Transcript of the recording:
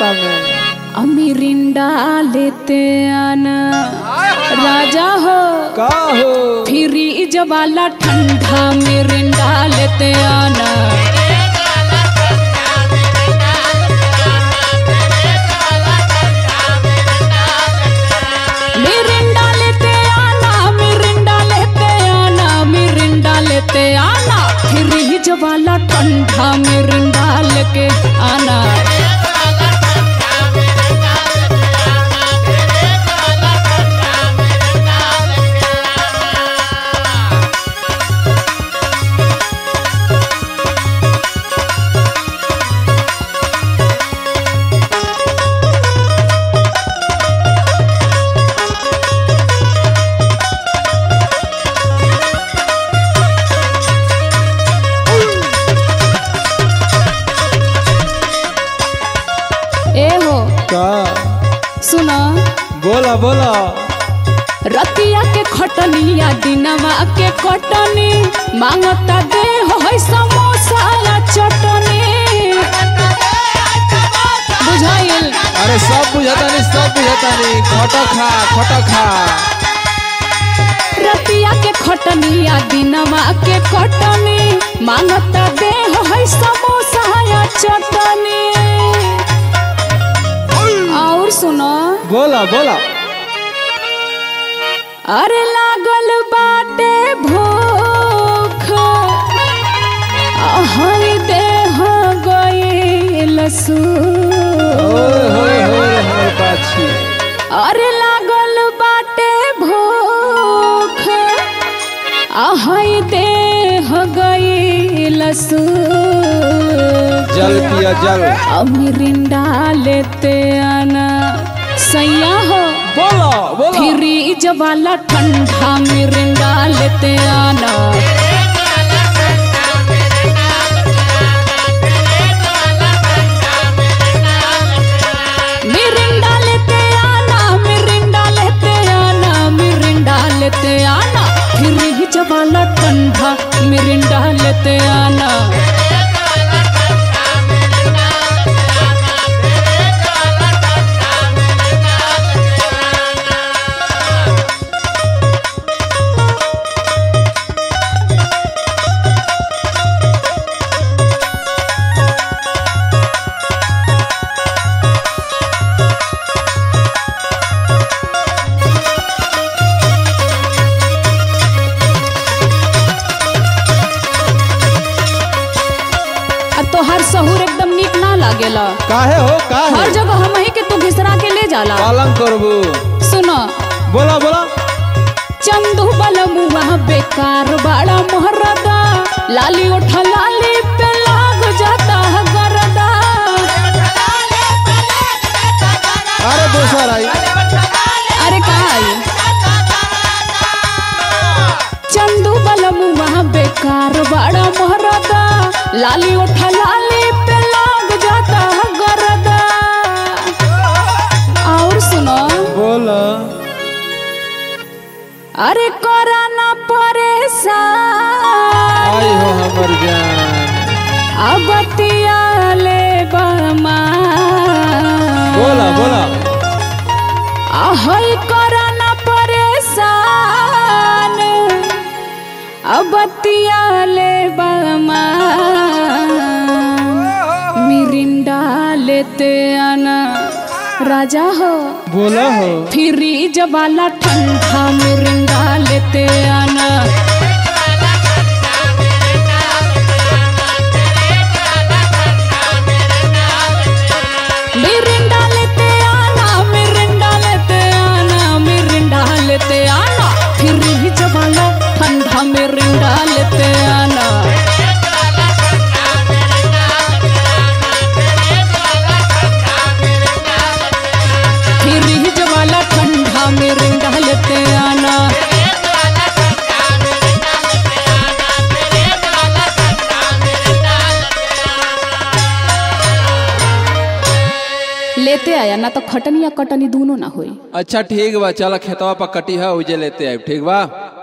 नाश्ता में अमीरिंडा लेते आना राजा हो का हो फ्रीज वाला ठंडा मिरिंडा लेते आना मिरिंडा लेते आना मिरिंडा लेते आना मिरिंडा लेते आना फ्रीज वाला ठंडा मिरिंडा लेके आना ए हो का सुना बोला बोला रतिया के खटनिया दिनवा के कटनी मांगता दे हो है समोसा या चटनी बुझाइल अरे सब बुझाता नहीं सब बुझाता नहीं खटा खा खटा खा रतिया के खटनिया दिनवा के कटनी मांगता दे हो है समोसा या चटनी और सुनो बोला बोला अरे लागल बाटे भूख हई देह गईल सू ओए होए होए होए बाछी अरे लागल बाटे भूख हई देह गईल सू जल पिया जल अमिरिंडा लेते आना सैया हो बोला बोला फ्रीज वाला ठंडा मिरिंडा लेते आना मिरिंडा लेते आना मिरिंडा लेते आना मिरिंडा लेते आना फ्रीज वाला ठंडा मिरिंडा लेते आना आ तोहार सहूर एकदम नीक ना लागेला काहे हो हर काहे जगह हम ही के तू घिसरा के ले जाला पालन करबू सुनो बोला बोला चंदू बलमुआ बेकार बड़ा मोहरदा लाली उठा लाली पे लाग जाता है गरदा अरे दोसर आई अरे कहा आई चंदू बलमुआ बेकार बड़ा मोहरदा लाली उठा लाली पे लाग जाता है गरदा और सुनो बोला अरे कोराना परेशान आई हो हमर जान अबतिया ले बमा बोला बोला आहई कोराना परेशान अबतिया ले बमा मिरिंडा लेते आना राजा हो बोला हो फ्रीज वाला ठंडा मिरिंडा लेते आना मिरिंडा लेते आना मिरिंडा लेते आना मिरिंडा लेते आना फ्रीज वाला ठंडा मिरिंडा लेते आना फ्रीज वाला ठंडा मिरिंडा लेते आना लेते आया ना तो खटनी या कटनी दोनों ना होई अच्छा ठीक बा चल खेतवा पर कटी है उजे लेते आए ठीक बा